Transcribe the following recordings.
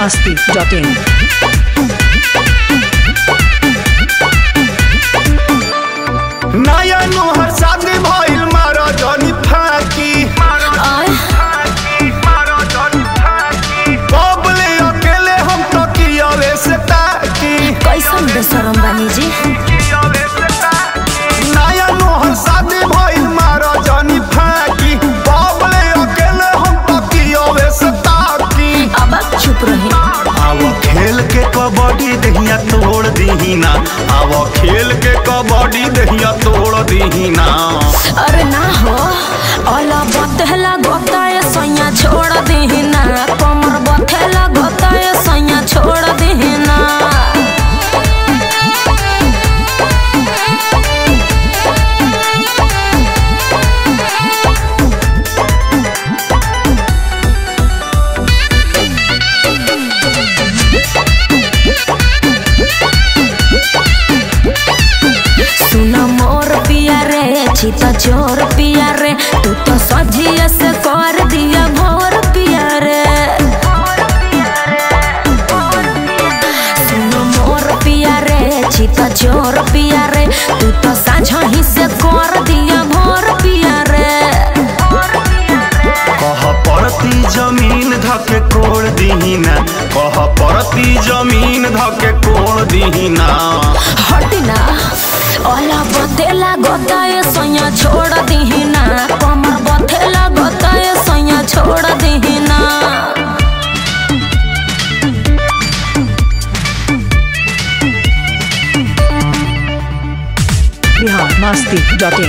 masti.in. नया नोहर शादी भइल मारा जनी फाकी बबले अकेले हम तो कियावे से ताकी कैसन बेसरम बानी जी नया नोहर शादी भइल मारा जनी फाकी बबले अकेले हम तो कियावे से ताकी अब आप चुप रही आव खेल के कबड्डी दहिया तोड़ दीहिना आव खेल के कबड्डी दहिया तोड़ दीहिना अरे ना हो अला बथेला गोताए सैया छोड़ देहिना कमर बथेला गोताए सैया छोड़ देहिना सुन मोर पिया रे छिता चोर पिया रे तू तो सजिया से कर दिया भोर पिया रे सुन मोर पिया रे छिता चोर पिया रे तू तो साझा ही से कर दिया भोर पिया रे कह परती जमीन धके कोड़ दीहिना कह परती जमीन धके कोड़ दीहिना हटिना ओला बथेला गोताए सैया छोड़ दिहिना कमर बथेला गोताए सैया छोड़ दिहिना Bihar masti.in.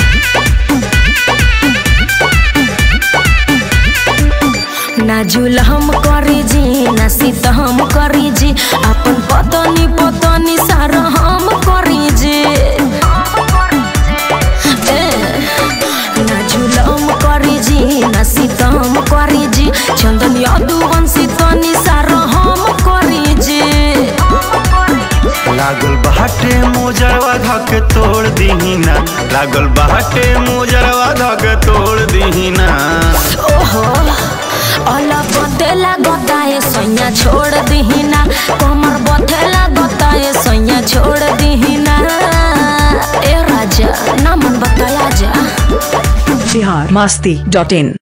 ना जुल हम करी जी ना सीत हम करी जी अपन पतनी पतनी सारा हम करी जी ए, ना जुल हम करी जी ना सीत हम करी जी चंदन यदुवंशी तनी सारा हम करी जी लागल बाटे मोजरवा धके तोड़ दीहिना लागल बाटे मोजरवा धके तोड़ दीहिना ओहो अला बथेला गताए सैया छोड़ दिहिना कमर बथेला गताए सैया छोड़ दिहिना ए राजा ना मन बताया जा Bihar masti.in.